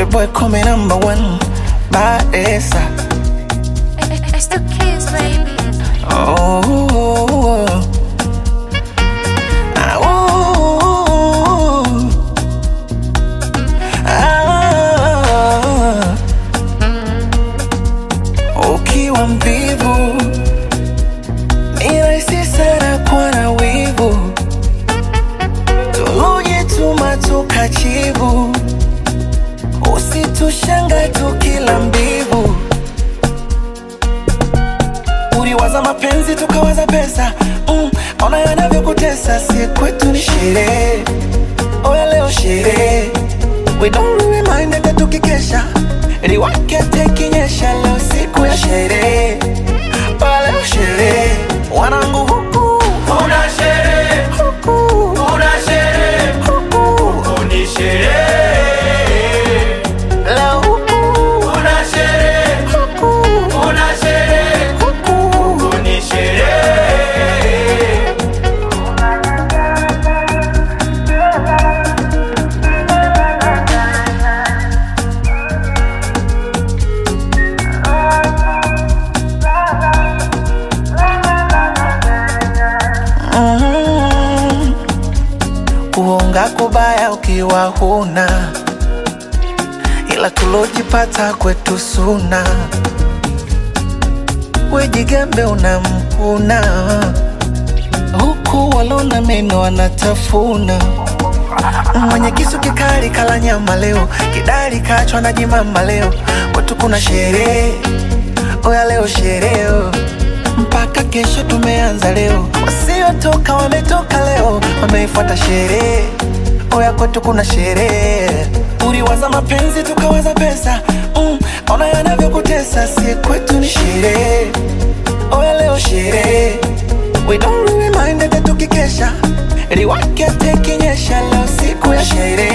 boy call me number one. Badesa. It's the kids, baby. Oh. Ah, oh. Ah. Ukiwa mvivu ni rahisi sana kuwa na wivu, tulujituma tukachivu, usitushanga tukila mbivu uliwaza mapenzi tukawaza pesa mm, ona yanavyokutesa si kwetu ni sherehe oya leo sherehe we don't really mind hata tukikesha liwake tekinyesha leo siku ya sherehe oya leo sherehe wanangu huku Kuna sherehe, huku kuna sherehe, huku ni sherehe. leo huku Kuna sherehe, huku kuna sherehe, huku ni sherehe. Mm. Kuonga kubaya ukiwa huna, ila tulojipata kwetu suna. Wejigambe unamkuna, huku walona meno wanatafuna. Mwenye kisu kikali kala nyama leo, kidari kachwa na jimama leo. Kwetu kuna sherehe, oya leo sherehe mpaka kesho tumeanza leo, wasiotoka wametoka leo, wameifuata sherehe. Oya kwetu kuna sherehe, uliwaza mapenzi tukawaza pesa mm, ona yanavyokutesa, si kwetu ni sherehe. Oya leo sherehe, we don't really mind hata tukikesha, liwake tekinyesha, leo siku ya sherehe.